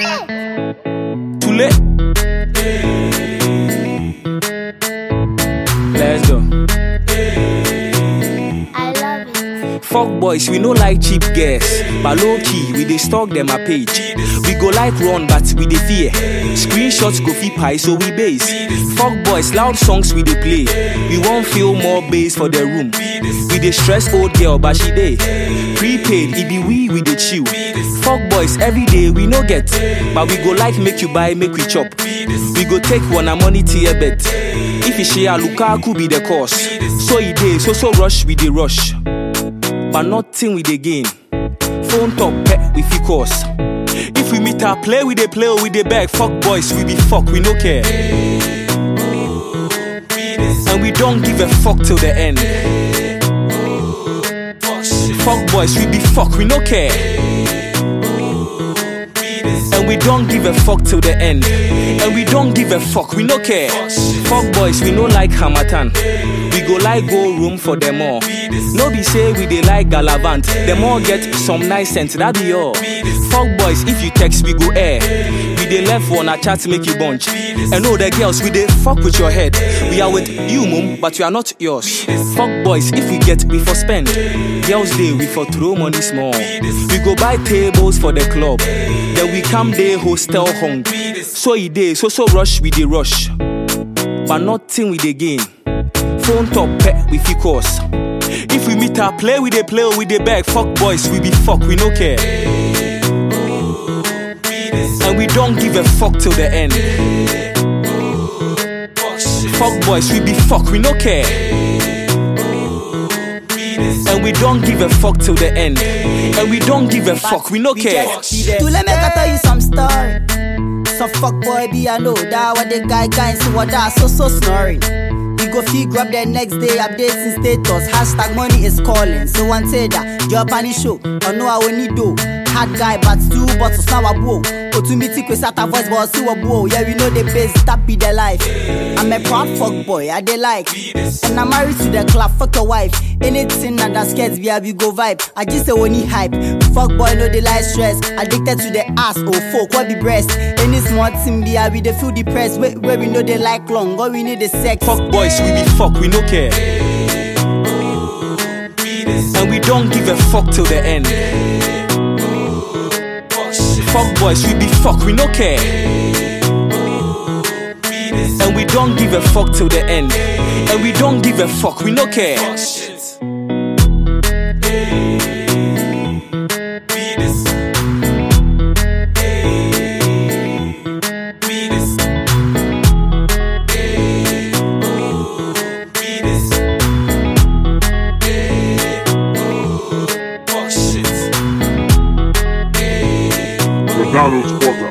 Too late. Let's go. I love it. Fuck boys, we no like cheap girls. But low key, we dey stalk them a page. We go like run, but we dey fear. Screenshots go fit pie, so we base. Fuck boys, loud songs we dey play. We won't feel more bass for the room. We dey stress old girl, but she dey. Prepaid, it be we, we dey chill. Fuck boys, every day we no get. But we go like make you buy, make we chop. We go take one a money tier bet. If you share, Lukaku be the cause. So he dey, so so rush, we dey rush but nothing we dey gain. Phone top pet we fit cause. If we meet our play, we dey play or we dey beg. Fuck boys, we be fuck, we no care. And we don't give a fuck till the end. Fuck boys, we be fuck, we no care. And we don't give a fuck till the end. And we don't give a fuck, we no care. Fuck boys, we no like Hamatan. We go like go room for them all. No be say we dey like Galavant. Them all get some nice sense, that be all. Fuck boys, if you text, we go air. We dey left one a chat make you bunch. And all the girls, we dey fuck with your head. We are with you, mum, but we are not yours. Fuck boys, if we get, we for spend. Girls day, we for throw money small. We go buy tables for the club. Then we come day hostel hung. So e dey, so so rush, we dey rush. But nothing we dey gain. Phone top pet, we fit cause. If we meet our play, we dey play or we dey beg. Fuck boys, we be fuck, we no care. And we don't give a fuck till the end. Fuck boys, we be fuck, we no care. And we don't give a fuck till the end. And we don't give a fuck, we no care. To let me tell you some story. Some fuck boy be I know that what the guy guy see what that so so snoring. We go fee grab the next day updating status. Hashtag money is calling. So one say that job any show. Or no I will need do. Hard guy but two bottles now a blow. Otumiti kwe sata voice but see what blow. Yeah we know the base that be the life. I'm a proud fuck boy I dey like. And I'm married to the club fuck your wife. Anything that that scares me I we go vibe. I just say only hype. Fuck boy no dey like stress. Addicted to the ass oh fuck what be breast. Any small thing be I we dey feel depressed. Where, where we know they like long. All we need is sex. Fuck boys, we be fuck, we no care. And we don't give a fuck till the end. Fuck boys, we be fuck, we no care. And we don't give a fuck till the end. And we don't give a fuck, we no care. McDonald's Corporate.